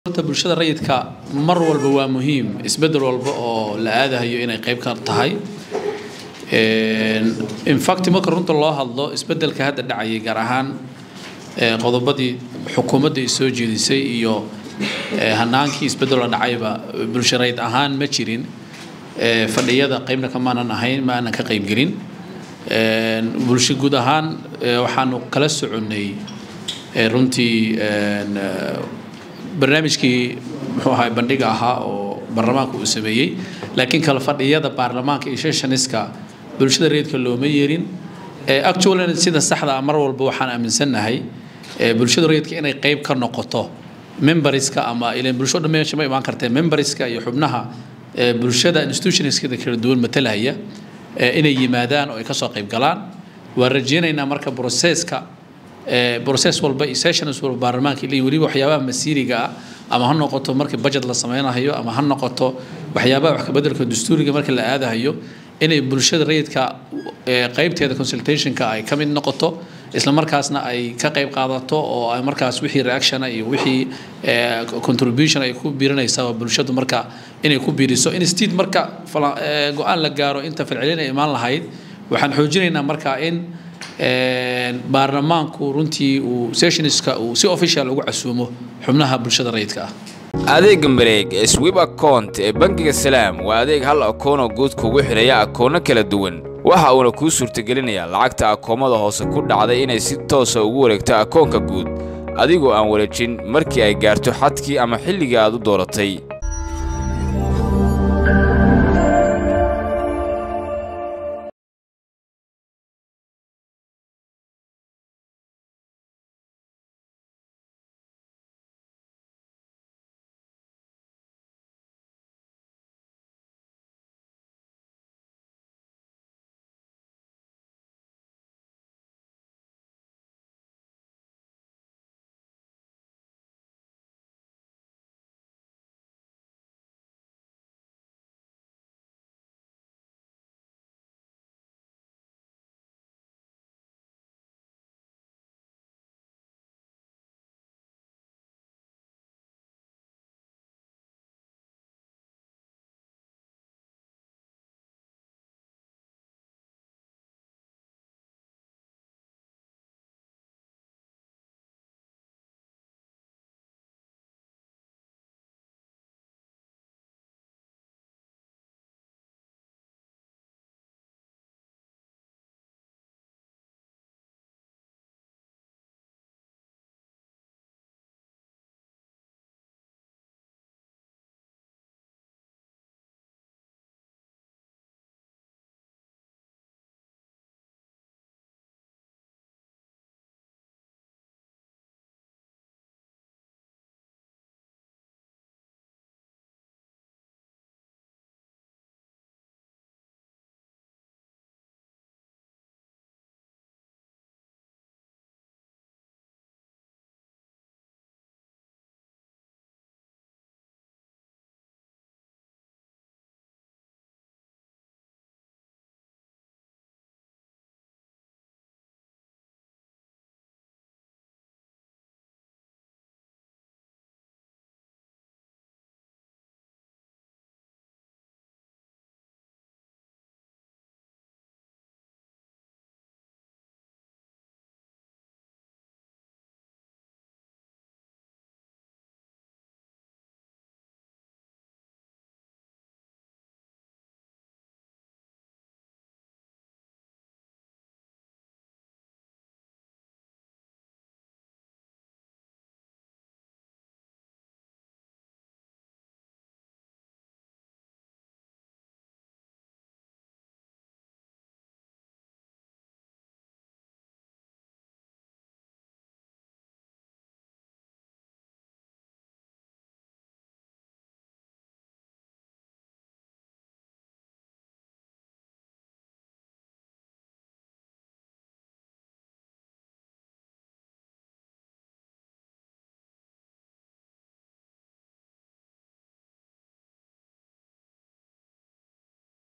horta bulshada rayidka mar walba waa muhiim isbedel walba oo la aadahayo inay qayb ka tahay infact marka runta loo hadlo isbedelka hadda dhacayay gaar ahaan qodobadii xukuumadda ay soo jeedisay iyo hanaankii isbedeloo dhacayba bulsho rayid ahaan ma jirin fadhiyada qaybna kamaanan ahayn ma aanan ka qaybgelin bulsho guud ahaan waxaanu kala soconnay runtii barnaamijkii muxuu ahaa bandhiga ahaa oo baarlamaanka uu sameeyey laakiin kala fadhiyada baarlamaanka iyo seshaniska bulshada rayidka looma yeerin actually sida saxda ah mar walba waxaan aaminsannahay bulshada rayidka inay qayb ka noqoto memberska ama ilan bulsho dhan meesha ma imaan kartee memberska iyo xubnaha bulshada institutionskada kala duwan matalaya inay yimaadaan oo ay kasoo qayb galaan waan rajeynaynaa marka processka process walba iyo sessions walba baarlamaanka leeyihin weliba waxyaabaha masiiriga ah ama ha noqoto markii budget la sameynayo ama ha noqoto waxyaabaha wax kabedelka dastuuriga markii la aadahayo inay bulshada rayidka qaybteeda consultationka ay ka mid noqoto isla markaasna ay ka qayb qaadato oo ay markaas wixii reaction iyo wixii contribution ay ku biirinaysaa bulshadu marka inay ku biiriso instead marka go-aan la gaaro inta falcelin ay imaan lahayd waxaan xoojinaynaa marka in baarlamaanku runtii uu sessionska uu si official ugu casuumo xubnaha bulshada rayidka ah adeega mareeg ee swib account ee bangiga salaam waa adeeg hal akoonoo guud kugu xidhaya akoonno kala duwan waxa uuna kuu suurtagelinayaa lacagta akoomada hoose ku dhacday inay si toosa ugu wareegto akoonka guud adigoo aan wareejin markii ay gaarto xadkii ama xilligii aad u dooratay